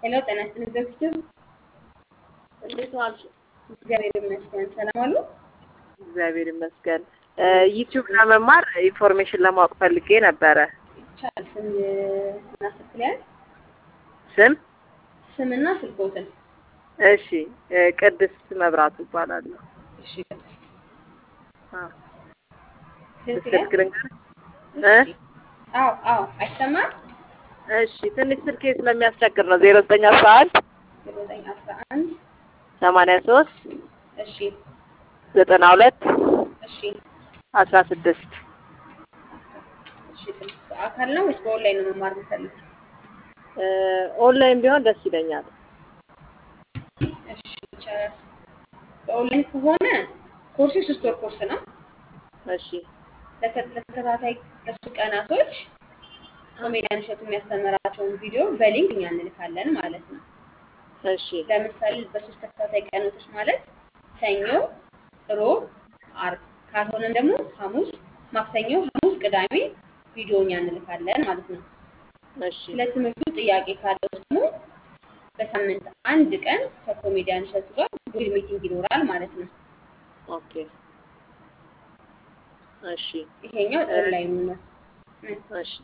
ሄሎ ጤና ይስጥልኝ ዘግይተው እንዴት ዋልሽ? እግዚአብሔር ይመስገን ሰላም አሉ። እግዚአብሔር ይመስገን። ዩቲዩብ ለመማር ኢንፎርሜሽን ለማወቅ ፈልጌ ነበረ። ይቻላል። ስም እና ስልክ ሊያዝ ስም? ስምና ስልኮትን። እሺ፣ ቅድስት መብራቱ እባላለሁ። እሺ ቅድስት አዎ፣ ስልክ ስልክ ሊያዝ ልንገርህ? እ? እሺ። አዎ አዎ፣ አይሰማም። እሺ፣ ትንሽ ስልኬ ስለሚያስቸግር ነው። ዜሮ ዘጠኝ አስራ አንድ ዜሮ ዘጠኝ አስራ አንድ ሰማንያ ሶስት እሺ ዘጠና ሁለት እሺ አስራ ስድስት እሺ። ቅድስት በአካል ነው ወይስ በኦንላይን ነው መማር የምፈልግ? ኦንላይን ቢሆን ደስ ይለኛል። እሺ ይቻላል። በኦንላይን ከሆነ ኮርሱ ሶስት ወር ኮርስ ነው። እሺ ለተ- ለተከታታይ ለሶስት ቀናቶች ኮሜዲያን እሸቱ የሚያስተምራቸውን ቪዲዮ በሊንክ እኛ እንልካለን ማለት ነው። እሺ ለምሳሌ በሶስት ተከታታይ ቀናቶች ማለት ሰኞ፣ ሮብ፣ አርብ ካልሆነም ደግሞ ሐሙስ፣ ማክሰኞ፣ ሐሙስ፣ ቅዳሜ ቪዲዮ እኛ እንልካለን ማለት ነው። እሺ ስለ ትምህርቱ ጥያቄ ካለው ደግሞ በሳምንት አንድ ቀን ከኮሜዲያን እሸቱ ጋር ጉግል ሚቲንግ ይኖራል ማለት ነው። ኦኬ እሺ ይሄኛው ኦንላይኑ ነው። ምን? እሺ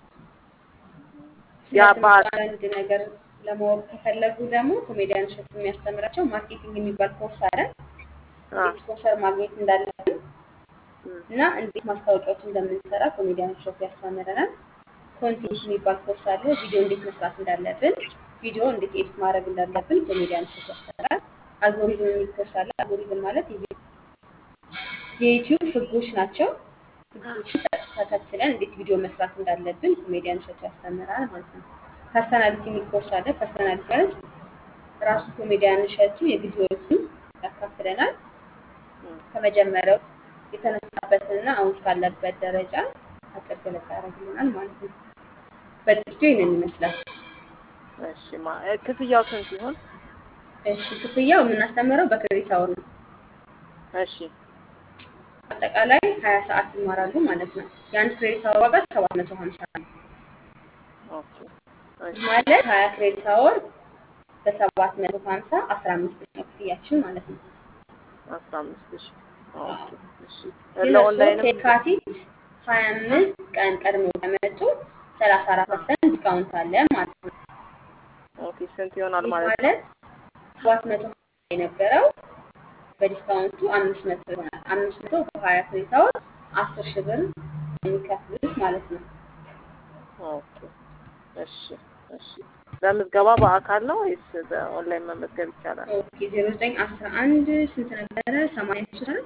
ስለ ያ ትምህርቱ ባህል አንዳንድ ነገር ለማወቅ ከፈለጉ ደግሞ ኮሜዲያን እሸቱ የሚያስተምራቸው ማርኬቲንግ የሚባል ኮርስ አለ። አ እንዴት ስፖንሰር ማግኘት እንዳለብን እም፣ እና እንዴት ማስታወቂያዎች እንደምንሰራ ኮሜዲያን እሸቱ ያስተምረናል። ኮንቴንት የሚባል ኮርስ አለ። ቪዲዮ እንዴት መስራት እንዳለብን፣ ቪዲዮ እንዴት ኤዲት ማድረግ እንዳለብን ኮሜዲያን እሸቱ ያስተምራል። አልጎሪዝም የሚል ኮርስ አለ። አልጎሪዝም ማለት የቪ- የዩቲዩብ ህጎች ናቸው። ህጎችን ተ- ተከትለን እንዴት ቪዲዮ መስራት እንዳለብን ኮሜዲያን እሸቱ ያስተምራል ማለት ነው። ፐርሰናሊቲ የሚል ኮርስ አለ። ፐርሰናሊቲ ማለት ራሱ ኮሜዲያን እሸቱ የግል ህይወቱን ያካፍለናል። እም፣ ከመጀመሪያው የተነሳበትንና አሁን እስካለበት ደረጃ አጭር ገለጻ ያደርግልናል ማለት ነው። በጥቂቱ ይህንን ይመስላል። እሺ ማ እ፣ ክፍያው ስንት ይሆን? እሺ ክፍያው የምናስተምረው በክሬዲት አወር ነው። እሺ አጠቃላይ ሀያ ሰዓት ይማራሉ ማለት ነው። የአንድ ክሬዲት አወር ዋጋ ሰባት መቶ ሀምሳ ነው። ኦኬ እሺ ማለት ሀያ ክሬዲት አወር በሰባት መቶ ሀምሳ አስራ አምስት ነው ክፍያችን ማለት ነው። አስራ አምስት ሺህ ኦኬ እሺ ግን እርስዎ ለኦንላይንም ከየካቲት ሀያ አምስት ቀን ቀድመው ከመጡ ሰላሳ አራት ፐርሰንት ዲስካውንት አለ ማለት ነው። ኦኬ ስንት ይሆናል ይህ ማለት ነው? ማለት ሰባት መቶ የነበረው በዲስካውንቱ አምስት መቶ ይሆናል። አምስት መቶ በሀያ ክሬዲት አወር አስር ሺህ ብር የሚከፍሉት ማለት ነው። ኦኬ እሺ እሺ ለምዝገባ በአካል ነው ወይስ በኦንላይን መመዝገብ ይቻላል? ኦኬ ዜሮ ዘጠኝ አስራ አንድ ስንት ነበረ? ሰማንያ ሶስት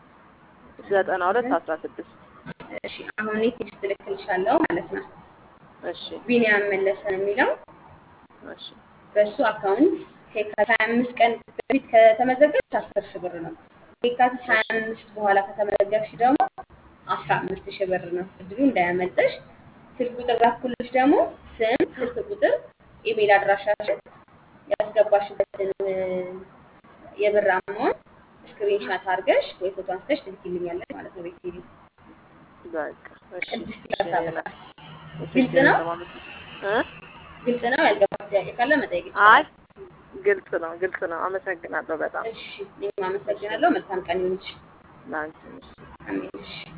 ዘጠና ሁለት አስራ ስድስት እሺ አሁን እኔ ቴክስት ልክልሻለሁ ማለት ነው። እሺ ቢኒያም መለሰ ነው የሚለው እሺ በእሱ አካውንት ከየካቲት ሀያ አምስት ቀን በፊት ከተመዘገብሽ አስር ሺህ ብር ነው። ከየካቲት ሀያ አምስት በኋላ ከተመዘገብሽ ደግሞ አስራ አምስት ሺህ ብር ነው። እድሉ እንዳያመልጥሽ። ስልክ ቁጥር ላኩልሽ ደግሞ ስም፣ ስልክ ቁጥር፣ ኢሜል አድራሻሽን ያስገባሽበትን እ፣ የብር አማውንት ስክሪንሻት አድርገሽ ወይ ፎቶ አንስተሽ ትልኪልኛለሽ ማለት ነው። ቤት ሄዲ በቃ እሺ ቅድስት እሺ ይቅርታ እኔ በጣም እሺ ግልጽ እኔ ነው። ለማለት እ ግልጽ ነው። ያልገባ ጥያቄ ካለ መጠየቅ አይ ይችላል። ግልጽ ነው ግልጽ ነው። አመሰግናለሁ በጣም እሺ እኔም አመሰግናለሁ። መልካም ቀን ይሁንልሽ። ለአንቺ እሺ አሜን። እሺ